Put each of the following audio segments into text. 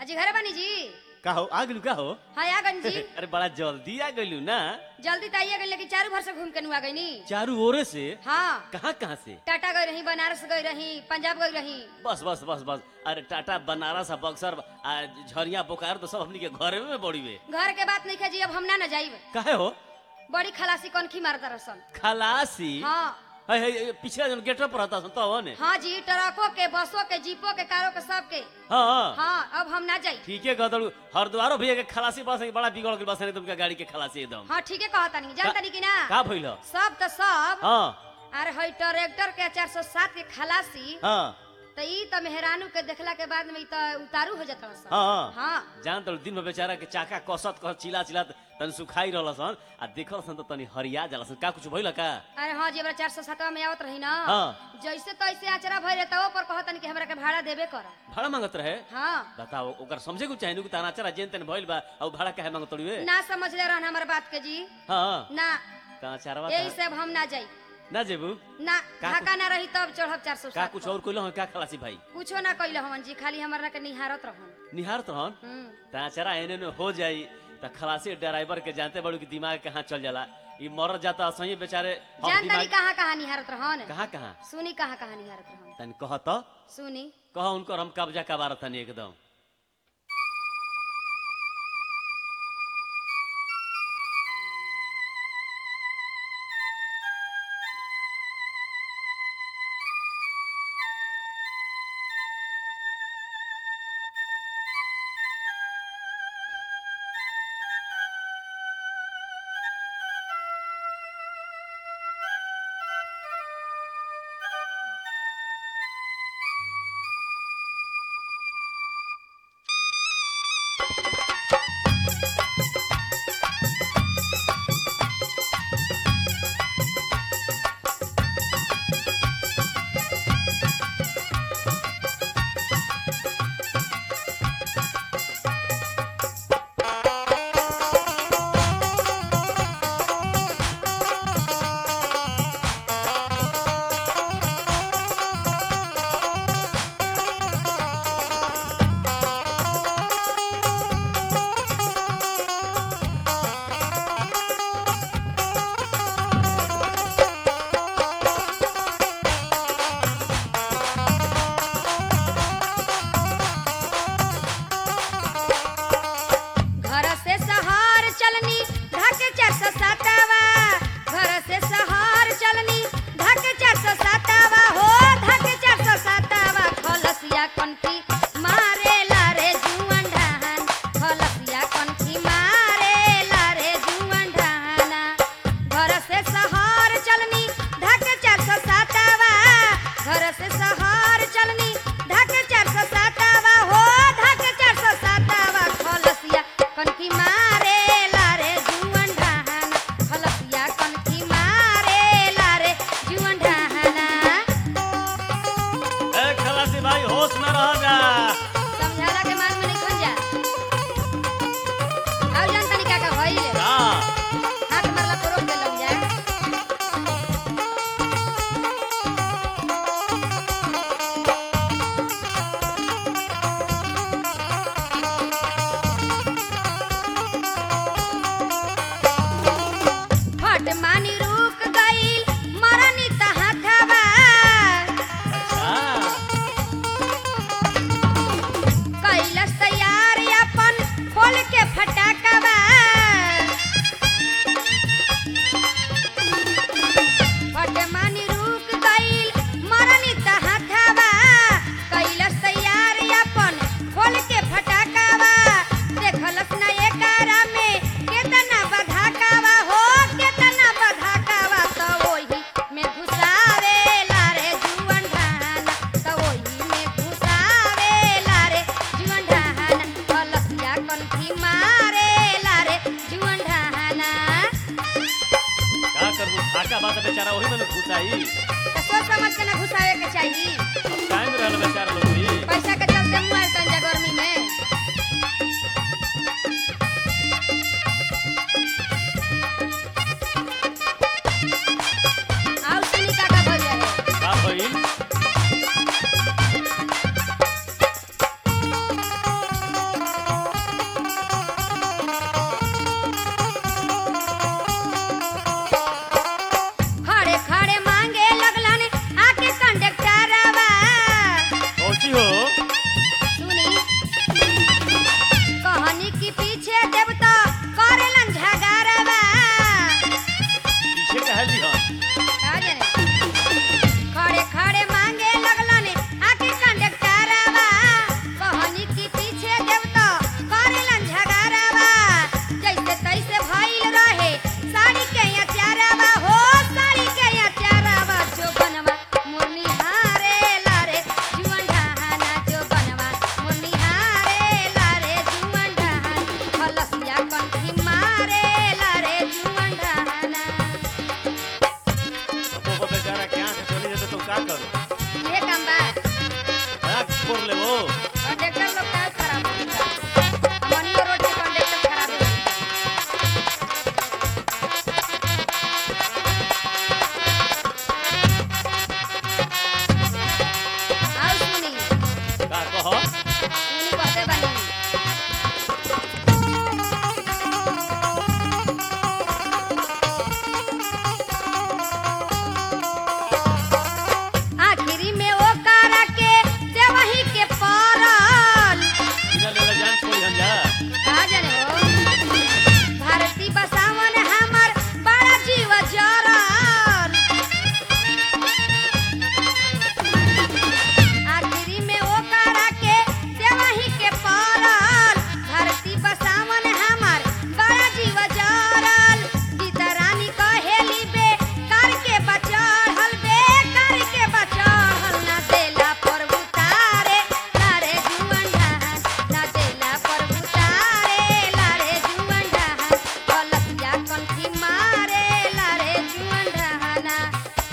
अजी घरे बानी जी का हो आ गेलू का हो हाँ आ गन जी अरे बड़ा जल्दी आ गेलू ना जल्दी तो आइए गई लेकिन चारू भर से घूम के नुआ गई नी चारू ओरे से हाँ कहाँ कहाँ से टाटा गई रही बनारस गई रही पंजाब गई रही बस बस बस बस अरे टाटा बनारस आ बक्सर आ झरिया बोकारो तो सब हमनी के घरे में बड़ी वे घर के बात नहीं जी अब हम ना न जाइब काहे हो बड़ी खलासी कौन खी मारता रसन खलासी हाँ है है है, पिछला जन गेटअप पर रहता तो हो ने हाँ जी ट्रकों के बसों के जीपों के कारों के सब के हाँ हाँ हाँ अब हम ना जाई ठीक है गदड़ू हरद्वारो भैया के खलासी बस है, बड़ा बिगड़ के बस है तुमका गाड़ी के खलासी एकदम हाँ ठीक है कहता नहीं जानता नहीं कि ना का भइल हो? सब तो सब हाँ अरे हई ट्रैक्टर के चार सौ सात के खलासी हाँ तो ई तो मेहरानू के देखला के बाद में ई तो उतारू हो जाता सन हाँ हाँ जान तो दिन में बेचारा के चाका कसत कस चिला चिला तन सुखाई रहल सन आ देखल सन तो तनी हरिया जाला सन का कुछ भइल का अरे हाँ जी हमरा चार सौ सातवा में आवत रही ना हाँ। जैसे तैसे आचरा भय रहता वो पर कहतन कि हमरा के भाड़ा देबे कर भाड़ा मांगत रहे हाँ बताओ ओकर समझे को चाहिए कि ताना चरा जेन तेन भइल बा और भाड़ा काहे मांगत रही ना समझ ले रहन हमार बात के जी हाँ ना ताना चरवा यही से अब हम ना जाई ना जेबू ना का ढाका ना रही तब चढ़ब चार सौ का कुछ और कोइलो हो का खलासी भाई कुछो ना कइले हमन जी खाली हमरा के निहारत रहन निहार तो हन हम्म ताना चरा एने ने हो जाई त खलासी ड्राइवर के जानते बड़ू कि दिमाग कहाँ चल जाला ई मर जाता सही बेचारे हम जान तनी दिमाग कहाँ कहाँ निहारत रहन कहाँ कहाँ सुनी कहाँ कहाँ निहारत रहन तन कह तो सुनी कह उनको हम कब्जा कबार तनी एकदम घर से शहर चलनी ढाके चार सौ सातावा घर से शहर चलनी ढाके चार सौ सातावा हो ढाके चार सौ सातावा खलसिया कनखी मारे लारे जुअन ढाहन खलसिया कनखी मारे लारे जुअन ढाहना घर से शहर चलनी ढाके चार सौ सातावा घर से शहर चलनी ढाके चार सौ सातावा हो ढाके चार सौ सातावा खलसिया कनखी मारे लारे जुअन ढाहना खलसिया कनखी मारे लारे जुअन ढाहना ए खलासी भाई होश में रह जा समझाला के मान में नहीं खन जा आउ जान तनी का का भइल का हाथ मारला तो रोक दे लग जा फट मानी रुक गईल मरनी तहा खावा अच्छा कैलस तैयार अपन खोल के फटाकवा फट मानी रुक गईल मरनी तहा खावा कैलस तैयार अपन खोल के फटाकवा देखलस ना एकारा में केतना बधाकावा हो केतना बधाकावा तो ओही में घुसावे लारे जुअन ढाना तो ओही में घुसावे लारे जुअन ढाना कलसिया कनखी मारे लारे जुअन ढाना का करबू फाका बात बेचारा वही में घुसाई तो सोच समझ के ना घुसावे के चाहिए टाइम रहल बेचारा लोग भी पैसा के चलते मुआल तंजा गर्मी में आउ सुनी का का भइल रहे का भइल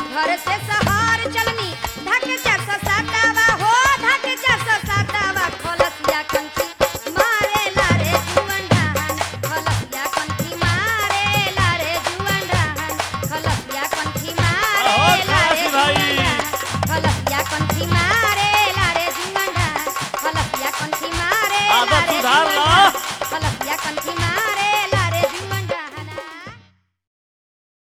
घर से सहार